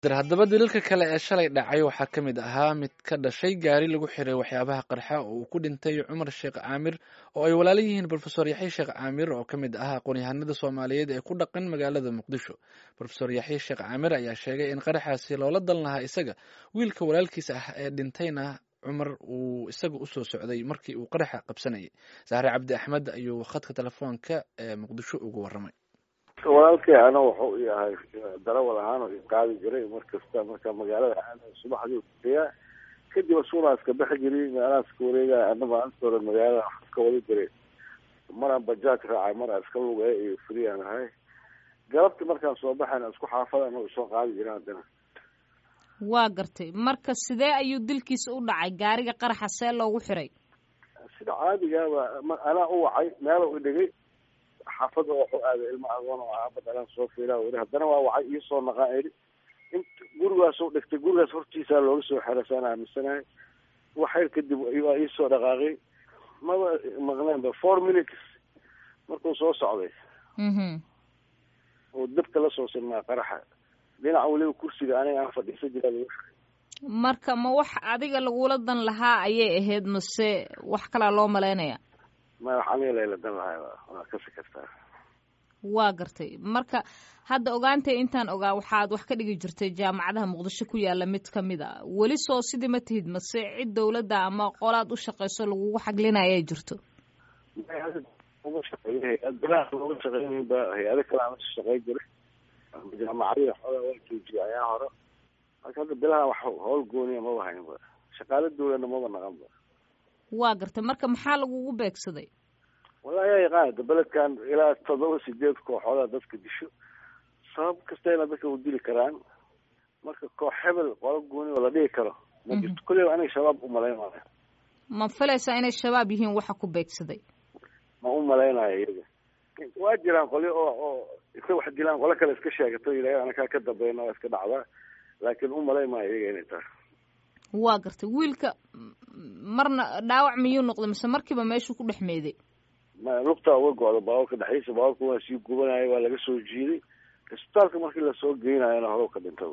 haddaba daliilka kale ee shalay dhacay waxaa ka mid ahaa mid ka dhashay gaari lagu xiray waxyaabaha qarxa oo uu ku dhintay cumar sheekh caamir oo ay walaala yihiin rofesor yaxye sheekh caamir oo ka mid ah aqoon-yahanada soomaaliyeed ee ku dhaqan magaalada muqdisho rofesor yaxye sheekh caamir ayaa sheegay in qaraxaasi loola dan lahaa isaga wiilka walaalkiisa ah ee dhintayna cumar uu isaga usoo socday markii uu qaraxa qabsanayay sahre cabdi axmed ayuu khadka telefoonka ee muqdisho ugu waramay walaalkay ana wuxuu yahay darawal ahaan oo qaadi jiray mar kasta marka magaalada aada subaxdii kuteyaa kadib asuuna iska bixi jiray meelaha iska wareegaya anaba antore magaalada iska wada jiray maraan bajaaj raacay maraan iska lugaya iyo friyaan ahay galabti markaan soo baxayna isku xaafada anoo soo qaadi jiray haddana waa gartay marka sidee ayuu dilkiisa u dhacay gaariga qaraxa see loogu xiray sida caadigaaba anaa u wacay meela u dhigay xaafada waxuu aaday ilma agoon oo aabad alaan soo fiila weli haddana waa wacay iisoo naqaan eri int gurigaas u dhigtay gurigaas hortiisaa looga soo xeray saan aaminsanahay waxyar kadib waa iisoo dhaqaaqay maba maqneenba four minutes markuu soo socday oo dabka la soo sinmaa qaraxa dhinaca weliba kursiga aniga aan fadhiisa jiraa lagu xiray marka ma wax adiga lagula dan lahaa ayay ahayd mase wax kalaa loo malaynaya ma wax aniga layla dan lahay waa kasi kartaa waa gartay marka hadda ogaantay intaan ogaa waxaad wax ka dhigi jirtay jaamacadaha muqdisho ku yaala mid ka mid a weli soo sidii ma tihid mase cid dawladda ama qolaad u shaqayso lagugu xaglinaya ay jirto uga shaqeeya hay-ad bilaha looga shaqeynay ba hay-ado kale aan shaqey jiray jaamacadihi xoogaa waa joojiyay ayaa hore marka hadda bilaha wax howl gooniya maba haynba shaqaalo dawladna maba naqanba waa gartay marka maxaa lagugu beegsaday wallahi yaa yaqaan da beledkan ilaa todoba sideed kooxooda dadka disho sabab kastayna dadka u dili karaan marka koox hebel qolo gooni oo la dhigi karo ma jirto kulleyba aniga shabaab umalaynaayo ma filaysaa inay shabaab yihiin waxa ku beegsaday ma u malaynayo iyaga waa jiraan qolyo oo oo iska wax dilaan qolo kale iska sheegato yidhahda anakaa ka dambayna waa iska dhacdaa laakiin u malayn maayo iyaga inay tahay waa gartay wiilka marna dhaawac miyuu noqday mise markiiba meeshuu ku dhex meeday ma lugtaa uga go-da baabuurka dhexdiisa baabuurka waa sii gubanaya waa laga soo jiiday isbitaalka markii lasoo geynayona horow ka dhinta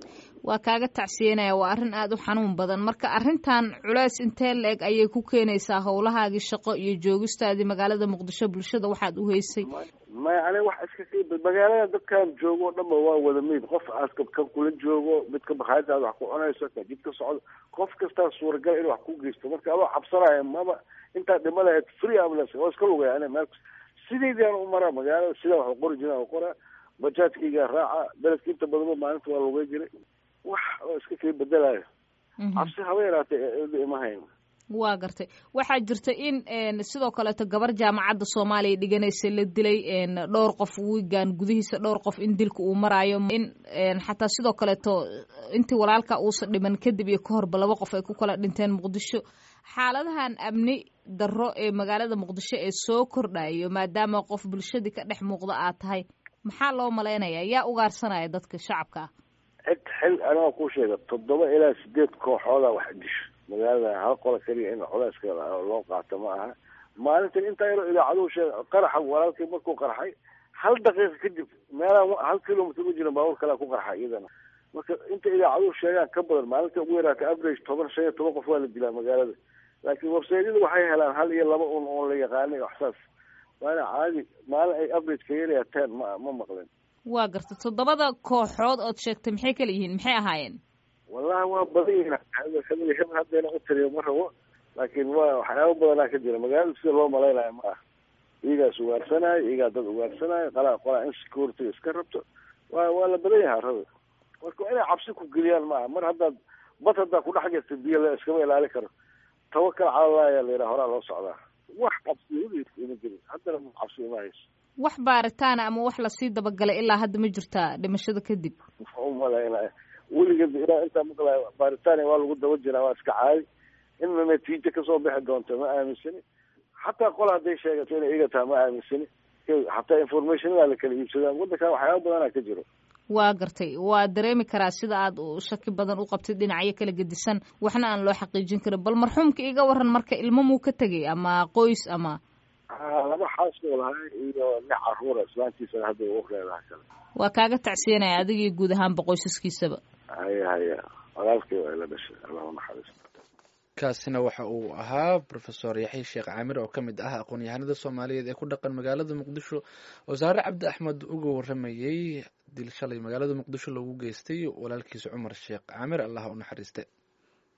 waa kaaga tacsiyenaya waa arrin aada u xanuun badan marka arrintan culeys intee la-eg ayay ku keenaysaa howlahaagii shaqo iyo joogistaadii magaalada muqdisho bulshada waxaad u heysay maya aniga wax iska magaalada dadkan joogo o dhanba waa wada meyd qof aska kan kula joogo midka bakhaayadaada wax ku cunayso ka jid ka socdo qof kastaa suuragal in wax ku geysto marka adoo cabsanaya maba intaa dhima lahayd free ambulance waa iska lugaya aniga meel sideedaan u maraa magaalada sidaa wax qori jiraan qoraa bajaajkayga raaca beledka inta badanba maalinta waa lugay jiray wax oo iska kii bedelayo cabsi haba yaraatee ima hayn waa gartay waxaa jirta in sidoo kaleeto gabar jaamacadda soomaaliya dhiganaysa la dilay dhowr qof wiigan gudihiisa dhowr qof in dilka uu maraayo in xataa sidoo kaleeto intii walaalka uusan dhiman kadib iyo ka horba laba qof ay ku kala dhinteen muqdisho xaaladahan amni darro ee magaalada muqdisho ee soo kordhayo maadaama qof bulshadii ka dhex muuqda aad tahay maxaa loo malaynaya yaa ugaarsanaya dadka shacabka ah cid xil anaa ku sheega toddoba ilaa sideed kooxooda wax disho magaalada hal qola keliya in culeyska loo qaato ma aha maalintan intaa yaroo idaacaduu sheega qaraxa walaalkii markuu qarxay hal daqiiqa kadib meelaha hal kilomitr u jira baabuur kalea ku qarxa iyadana marka inta idaacaduhu sheegaan ka badan maalinta ugu yaraata average toban shan iyo toban qof waa la dilaa magaalada laakiin websaydyada waxay helaan hal iyo laba un oon la yaqaanay waxsaas waana caadi maalin ay average ka yarayaateen ma ma maqleen waa garta toddobada kooxood ood sheegtay maxay kala yihiin maxay ahaayeen wallahi waa badan yihiin hebel hebel haddayna u tiriyo ma rabo laakiin waa waxyaaba badanaa ka jira magaalada sida loo malaynayo ma ah iyagaas ugaarsanaayo iyagaa dad ugaarsanaayo qalaa qolaa insecurity iska rabto waa waa la badan yahay arada marka waa inay cabsi ku geliyaan ma aha mar haddaad bad haddaa kudhex jirta biyo la iskama ilaali karo tawakal cala allah ayaa la yidhaha horaa loo socdaa wax cabsi ima jirin haddana cabsi ima hayso wax baaritaana ama wax lasii dabagalay ilaa hadda ma jirtaa dhimashada kadib umalaynaya weligeed ilaa intaa maqlay baaritaania waa lagu daba jiraa waa iska caadi inna natiijo kasoo bixi doonto ma aaminsani xataa qola hadday sheegato inay iga taha ma aaminsani xataa informationadaa la kala iibsadaa waddankan waxyaaba badanaa ka jiro waa gartay waa dareemi karaa sida aad shaki badan u qabtid dhinacyo kala gedisan waxna aan loo xaqiijin karin bal marxuumka iga waran marka ilmo muu ka tegay ama qoys ama laba xaasoo lahay iyo lix caruura islaantiisana hadda u leedahay kale waa kaaga tacsiyanaya adigii guud ahaanba qoysaskiisaba haya haya walaalkii waa ila dhashay allah unaxariisto kaasina waxa uu ahaa rofesor yaxya sheekh caamir oo ka mid ah aqoon-yahanada soomaaliyeed ee ku dhaqan magaalada muqdisho wasaare cabdi axmed uga waramayey dil shalay magaalada muqdisho loogu geystay walaalkiisa cumar sheekh caamir allah u naxariiste